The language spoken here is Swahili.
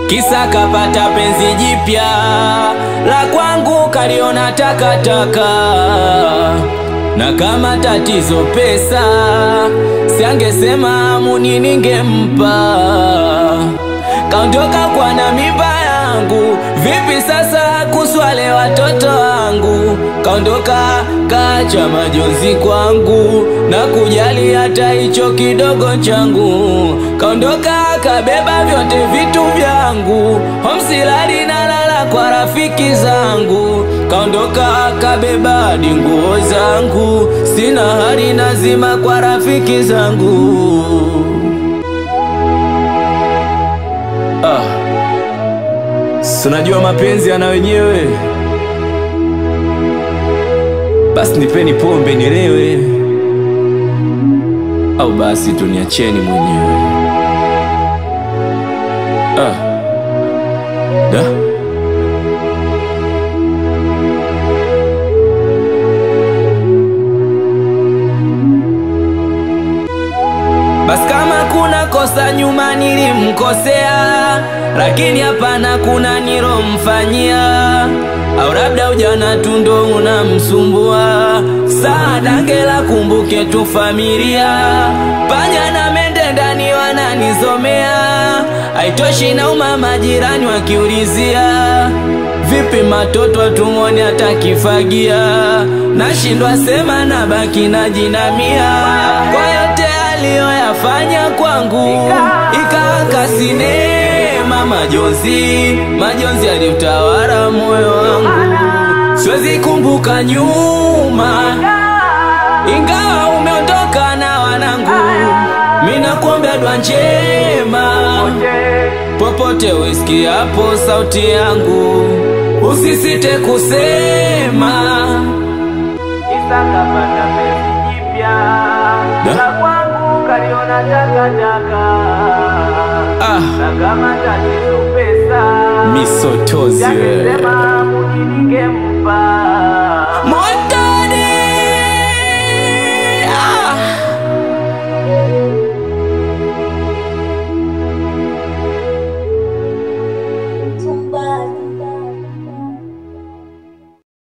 kisa kapata penzi jipya la kwangu kaliona takataka, na kama tatizo pesa, siangesema muni ningempa. Kaondoka kwa na mimba yangu, vipi sasa kuswale watoto wangu? Kaondoka kacha majonzi kwangu na kujali hata hicho kidogo changu. Kaondoka kabeba vyote vitu vyangu, homsilali na lala kwa rafiki zangu. Kaondoka kabeba hadi nguo zangu, sina hali nazima kwa rafiki zangu. Ah, si unajua mapenzi yana wenyewe. Basi nipeni pombe nilewe, au basi tuniacheni mwenyewe. Ah, da Basi kama kuna kosa nyuma nilimkosea, lakini hapana kuna nilomfanyia, au labda ujana tu ndo unamsumbua. Saa ngela kumbuke tu familia, panya na mende ndani wananizomea, haitoshi na uma majirani wakiulizia Vipi matoto atumwone atakifagia, nashindwa sema na baki na jinamia kwa yote aliyoyafanya kwangu, ikawaka sinema majonzi, majonzi aliutawala moyo wangu, siwezi kumbuka nyuma, ingawa umeondoka na wanangu, mina kuombea dua njema popote uisikie hapo sauti yangu, usisite kusema Kisa kapata penzi jipya Da? la kwangu kaliona takataka, ah, na kama tatizo pesa, misotozi wewe. yangesema muni ningempa. Moto